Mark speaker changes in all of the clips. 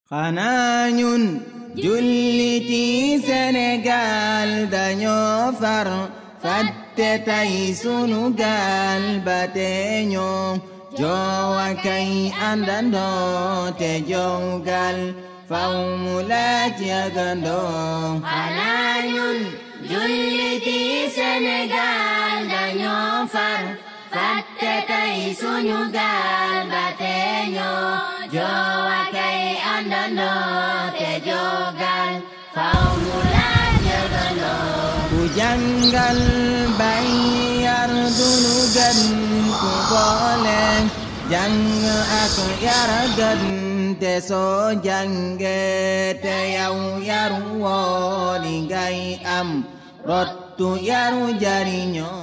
Speaker 1: xanaa ñun julliti Sénégal dañoo far fàtte tay sunu gaal ba te ñoo joowa kay àndandoo te jongal faw mu laaj yagandoo
Speaker 2: xanaa ñun julliti Sénégal dañoo far fàtte tay sunu gaal ba te ñoo joowa kay àndandoo te jogal faw mu laaj yagandoo
Speaker 1: ku jàngal bay yar dunu gën ku boole jàng ak yara gën te soo jànge te yow yaru woo li ngay am rottu yaru jariñoo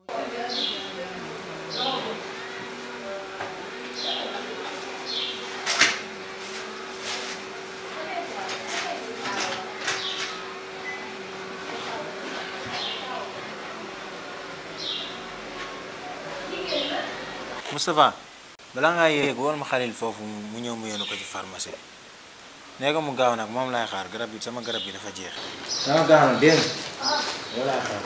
Speaker 3: Moustapha balaa ngaa yéeg woon ma xalil foofu mu ñëw mu yónni ko ci pharmacie bi nee ko mu gaaw nag moom laay xaar garab yi sama garab yi dafa jeex. dama gaaw nag dégg nga laay xaar.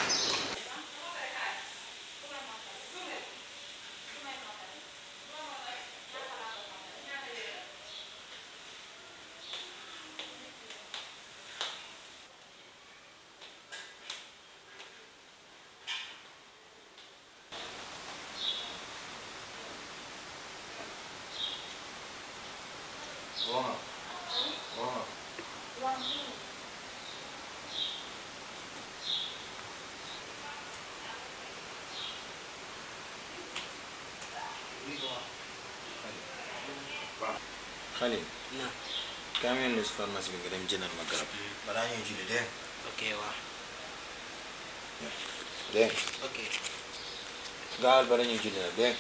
Speaker 3: Xalil.
Speaker 4: na
Speaker 3: kaa mel ni si pharmacie bi nga dem jëndal ma garab. balaa ñuy julli dégg
Speaker 4: ok waaw
Speaker 3: nga dégg
Speaker 4: ok
Speaker 3: nga gaawal bala ñuy julli nag dégg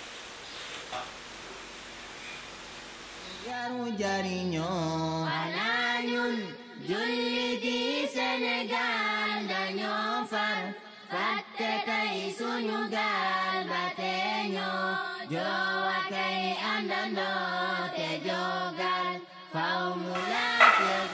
Speaker 1: yaru jariñoo
Speaker 2: xanaa ñun julliti Sénégal dañoo far fàtte tay sunu gaal ba te ñoo joowa kay àndandoo te jogal faw mu laaj yëg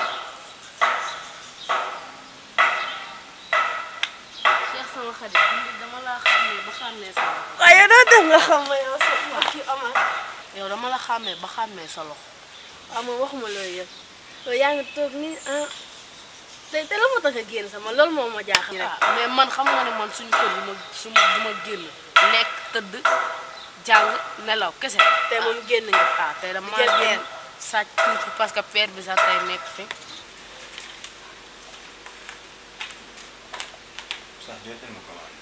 Speaker 5: Cheikh sama xarit dama la xàmmee ba xàmmee sa loxo.
Speaker 6: waaye doo def nga xam ma yow sa wax yu amal
Speaker 5: yow dama la xàmmee ba xàmmee sa loxo.
Speaker 6: waaw man waxuma loolu yëpp yow yaa ngi toog ni ah tey te la moo tax a génn sama loolu moo ma jaaxal rek
Speaker 5: ah mais man xam nga ne man suñu kër du ma su ma du ma génn lekk tëdd jàng nelaw kese.
Speaker 6: tey moom génn nga
Speaker 5: ah tey dama
Speaker 6: jël
Speaker 5: génn
Speaker 6: benn.
Speaker 5: sàcc tuuti parce que père bi sax tey nekk fi.
Speaker 3: sax jotal ma commande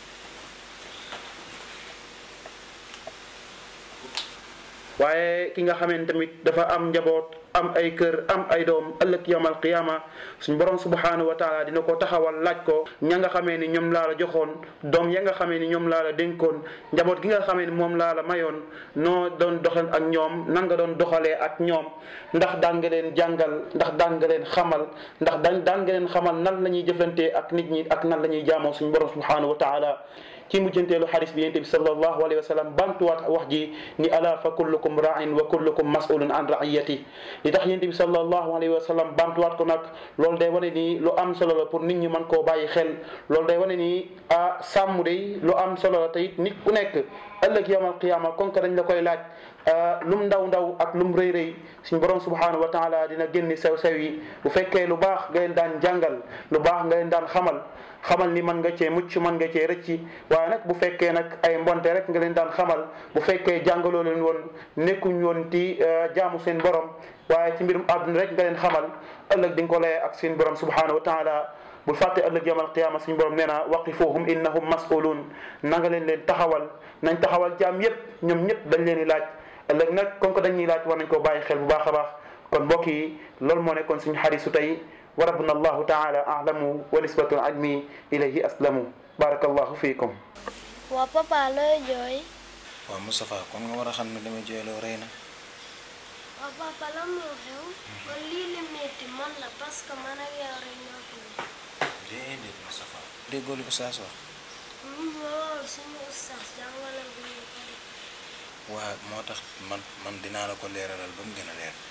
Speaker 7: waaye ki nga xamante tamit dafa am njaboot am ay kër am ay doom ëllëg yawmal qiyaama suñ borom subhaanahu wa taala dina ko taxawal laaj ko ña nga xamee ni ñoom laa la joxoon doom ya nga xamee ni ñoom laa la dénkoon njaboot gi nga xamee ni moom laa la mayoon noo doon doxal ak ñoom nan nga doon doxalee ak ñoom ndax daan nga leen jàngal ndax daan nga leen xamal ndax daan daan nga leen xamal nan la ñuy jëflantee ak nit ñi ak nan la ñuy jaamoo suñ borom subhaanahu wa taala ci mujjanteelu xadis bi yonent bi sallallahu alayhi wa sallam bantuwaat wax ji ni ala fa kullukum ra'in wa kullukum mas'ulun an ra'iyati li tax yonent bi sallallahu alayhi wa sallam bantuwaat ko nag loolu day wane ni lu am solo la pour nit ñi mën koo bàyyi xel loolu day wane ni ah sàmm day lu am solo la te it nit ku nekk ëllëg yawmal qiyaama kon que dañ la koy laaj lum ndaw ndaw ak lum rëy rëy suñ borom subhanahu wa taala dina génni sew sew yi bu fekkee lu baax nga leen daan jàngal lu baax nga leen daan xamal xamal ni mën nga cee mucc mën nga cee rëcci waaye nag bu fekkee nag ay mbonte rek nga leen daan xamal bu fekkee jàngaloo leen woon nekkuñ woon ci jaamu seen borom waaye ci mbirum àdduna rek nga leen xamal ëllëg di nga ko layee ak seen borom subhanahu wa taala bul fàtte ëllëg yawmal qiyaama suñu borom nee na waqifuhum innahum mas'uluun na nga leen leen taxawal nañ taxawal jaam yépp ñoom ñëpp dañ leen di laaj ëllëg nag comme que dañuy laaj war nañ koo bàyyi xel bu baax a baax kon mbokk yi loolu moo nekkoon suñu xarisu tey wa rabbuna allahu taala a'lamu wa nisbatul ilmi ilayhi aslamu barakallahu fiikum
Speaker 8: waa papa looy jooy
Speaker 3: waaw Moustapha kon nga war a xam ne dama jooyloo rëy na
Speaker 8: waa papa lan moo xew man lii li metti man la parce que man ak yow rek ñoo fi ne
Speaker 3: déedéet Moustapha déggoo li Oustaz wax
Speaker 8: ñun loolu suñu ustaas jàngale bu ñu pare
Speaker 3: waa moo tax man man dinaa la ko leeralal ba mu gën a leer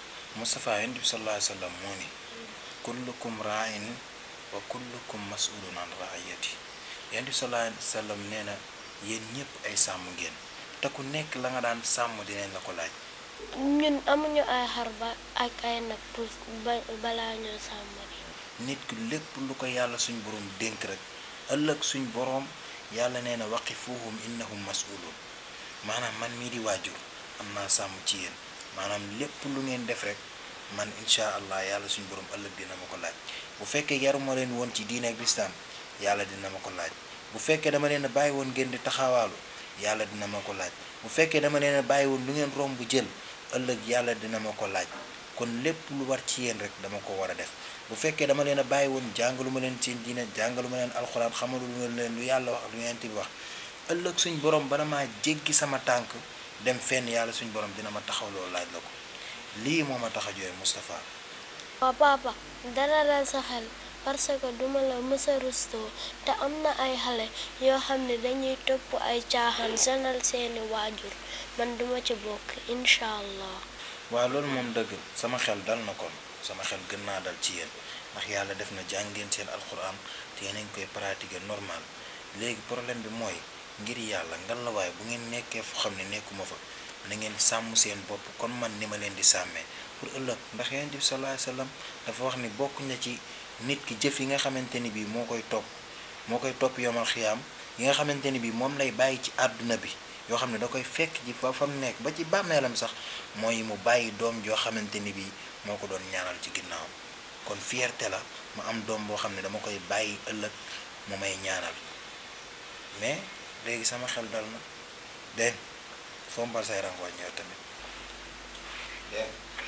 Speaker 3: Moustapha yonent bi sallallahu alayhi wa sallam moo ni kullukum raain wa kullukum masulun an raayati yonent bi sallallahu alayhi wa sallam nee na yéen ñëpp ay sàmm ngeen te ku nekk la nga daan sàmm dinañ la ko laaj
Speaker 8: ñun amuñu ay xar ba ak ay nag pour ba balaa ñoo sàmm
Speaker 3: nit ki lépp lu ko yàlla suñ borom dénk rek ëllëg suñ borom yàlla nee na waqifuhum innahum masulun maanaam man mii di waajur am naa sàmm ci yéen maanaam lépp lu ngeen def rek man incha allah yàlla suñ borom ëllëg dina ma ko laaj bu fekkee yaruma leen woon ci diine ak lislaam yàlla dina ma ko laaj bu fekkee dama leen a bàyyi woon ngeen di taxawaalu yàlla dina ma ko laaj bu fekkee dama leen a bàyyi woon lu ngeen romb jël ëllëg yàlla dina ma ko laaj kon lépp lu war ci yéen rek dama ko war a def bu fekkee dama leen a bàyyi woon jàngalu ma leen seen diine jàngalu ma leen alxuraan xamalu ma leen lu yàlla wax lu yonent bi wax ëllëg suñ borom bala maa jéggi sama tànk dem fenn yàlla suñ borom dina ma taxawloo laaj la ko lii moo ma tax a jooy Moustapha
Speaker 8: waa papa dara dal sa xel parce que duma la mësa rustoo te am na ay xale yoo xam ne dañuy topp ay caaxaan sonal seeni waajur man duma ci bokk incha allah
Speaker 3: waaw loolu moom dëgg sama xel dal na kon sama xel gën naa dal ci yéen ndax yàlla def na jàngeen seen alxuraan te yéen a ngi koy pratiquer normal léegi problème bi mooy ngir yàlla ngan la waaye bu ngeen nekkee fu xam ne nekkuma fa na ngeen sàmm seen bopp kon man ni ma leen di sàmmee pour ëllëg ndax yonent bi sallallahu alayhi wasallam dafa wax ni bokk na ci nit ki jëf yi nga xamante ni bii moo koy topp moo koy topp yomal xiyaam yi nga xamante ni bii moom lay bàyyi ci àdduna bi yoo xam ne da koy fekk ji fa fa mu nekk ba ci bàmmeelam sax mooy mu bàyyi doom joo xamante ni bii moo ko doon ñaanal ci ginnaawam kon fierté la ma am doom boo xam ne dama koy bàyyi ëllëg mu may ñaanal mais léegi sama xel dal na dégg fompal say rangooñ ñëw tamit dégg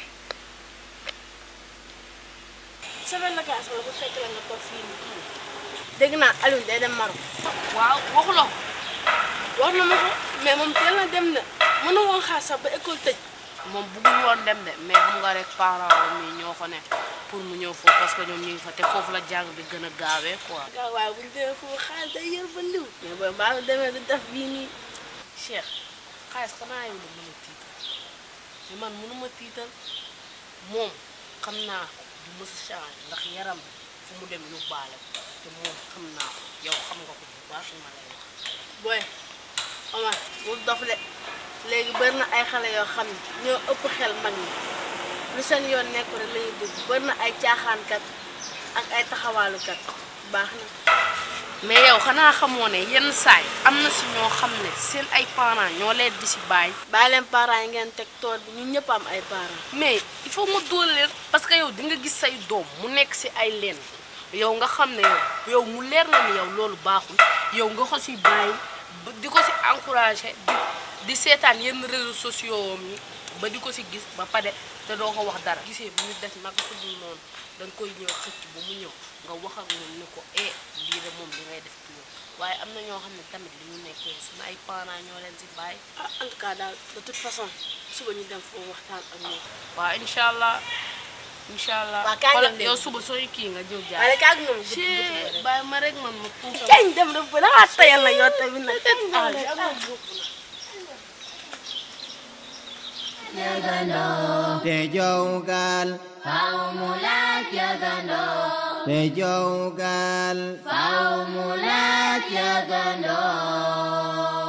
Speaker 6: semaine vacance wala bu fekk la nga toog fii nii dégg naa Aliou day dem Maroc
Speaker 5: waaw waxuloo
Speaker 6: wax na ma ko mais moom teel na dem na mën na woon xaar sax ba école tëj
Speaker 5: moom bëggul woon dem de mais xam nga rek parents mi ñoo ko ne pour mu ñëw foofu parce que ñoom ñu ngi fa te foofu la jàng bi gën a gaawee quoi.
Speaker 6: waaw waaye bu ñu demee foofu xaalis day yor ba ndiw mais booy mbaa nga demee du def bii nii
Speaker 5: Cheikh xaalis xanaa yow la mën a tiital mais man mënuma tiital moom xam naa du mës a change ndax yaram bi fu mu dem yóbbaale ko te moom xam naa ko yow xam nga ko bu baax li ma lay wax.
Speaker 6: booy Omar bul dof de léegi bëri na ay xale yoo xam ne ñoo ëpp xel mag ñi lu seen yoon nekk rek la ñuy dugg bëri na ay caaxaankat ak ay taxawaalukat baax na
Speaker 5: mais yow xanaa xamoo ne yenn saay am na si ñoo xam ne seen ay parents ñoo leen di si bàyyi.
Speaker 6: bàyyi leen parents yi ngeen teg tool bi ñun ñëpp am ay parents
Speaker 5: mais il faut mu doole leen parce que yow di nga gis say doom mu nekk si ay leen yow nga xam ne yow yow mu leer na ni yow loolu baaxul yow nga ko si bàyyi ba di ko si encouragé di di seetaan yenn réseaux sociaux am yi ba di ko si gis ba pare te doo ko wax dara. gisee bu ñu def naka su dul noonu da nga koy ñëw xëcc ba mu ñëw nga wax ak moom ni ko eh lii de moom li ngay def ci yow waaye am na ñoo xam ne tamit li ñu nekkee suñu ay parents ñoo leen si bàyyi.
Speaker 6: ah en tout cas daal de toute façon suba ñu dem foofu waxtaan ak moom
Speaker 5: waaw incha allah incha allah.
Speaker 6: Waa, kaay
Speaker 5: xoolal
Speaker 6: dem leen.
Speaker 5: yow suba sooy kii nga ñëw jaar.
Speaker 6: waaye kaag moom
Speaker 5: ci bàyyi ma rek man ma tuuti.
Speaker 6: kañ dem rek ba dangaa tayal na yow tamit nag ah
Speaker 1: te jowgal
Speaker 2: faw mu laaj yëgandoo
Speaker 1: te jowgal
Speaker 2: faw mu laaj yëgandoo